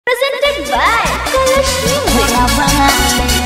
Presented by Kalashmi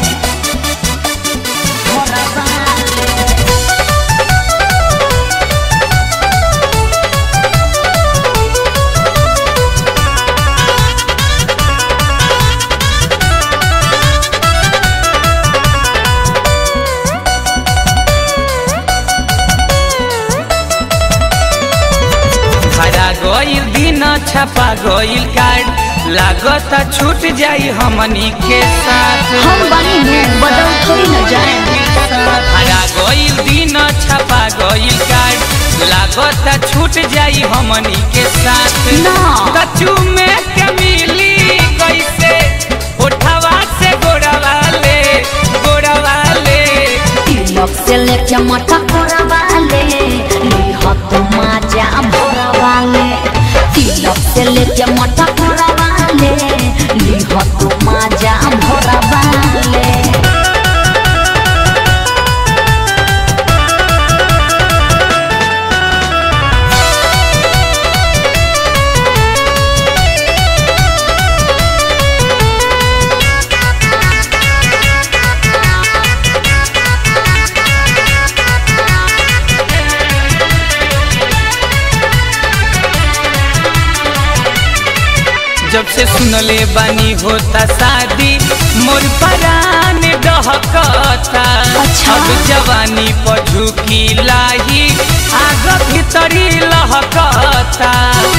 हरा गईल दिन छपा गईल कार्ड लागत छूट जाई हमनी के साथ हम बनी हूँ बदल थोड़ी न जाए हरा गईल दिन छपा गईल कार्ड लागत छूट जाई हमनी के साथ ना। कचू में के मिली कैसे उठवा से गोड़वा ले गोड़वा ले तिलक से लेके मठा कोरावाले लिहत माजा भोरावाले तिलक से लेके मठा कोरावाले लिहत माजा भोरावाले जब से सुनले बानी होता शादी मोर परान डहकता अच्छा। अब जवानी पर झुकी लाही आग भीतरी लहकता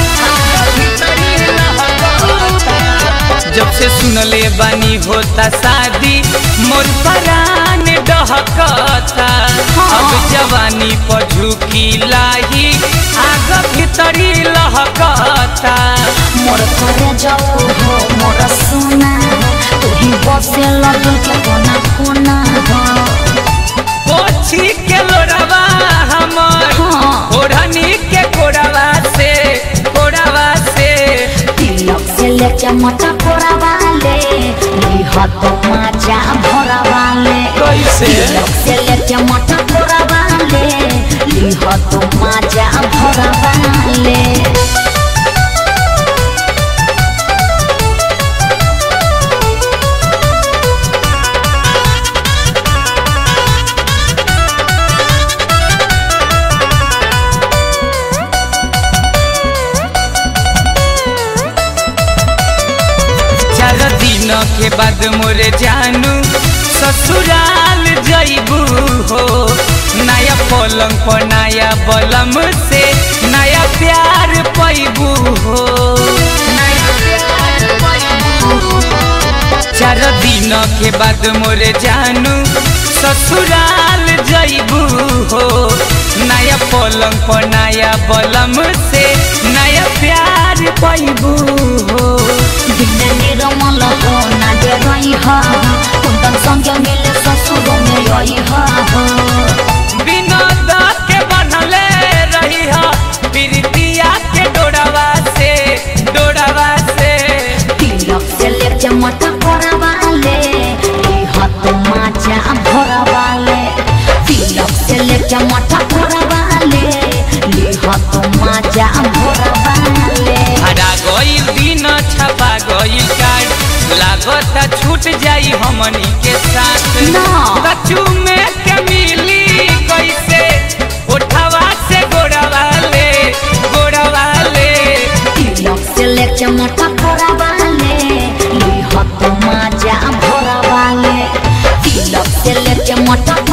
जब से सुनले बानी होता शादी मोर परान डहकता अब जवानी पर झुकी लाही आग भीतरी लहकता मोर करे जाओ हो मोर सोना तू ही बसे लगल के कोना कोना हो पोछी के लोरवा हमर हाँ। ओढ़नी के कोड़वा से कोड़वा से तिलक से लेके मठा कोरावाले लिहत माजा भोरावाले कैसे? तिलक से लेके मठा कोरावाले लिहत माजा भोरावाले चार दिन के बाद मोरे जानू ससुराल जइबू हो नया पलंग पर नया बलम से नया प्यार पैबू हो चार दिन के बाद मोरे जानू ससुराल जइबू हो नया पलंग पर नया बलम से नया प्यार पैबू हो दिन निरमल हो ना दे रही हा कुंदन संगे मिले ससुर में रही हा विनोद के बनले रही हो प्रीतिया के डोरवा से डोरवा से तिलक से लेके मठा कोरावाले लिहत माजा भोरावाले तिलक से लेके मठा कोरावाले लिहत माजा भोरावाले हरा गईल दिन छपा गईल कार्ड लागत छूट जाई हमनी के साथ ना। कचू में के मिली कैसे उठवा से गोड़वा ले गोड़वा ले तिलक से लेके मठा कोरावाले लिहत माजा भोरावाले तिलक से लेके मठा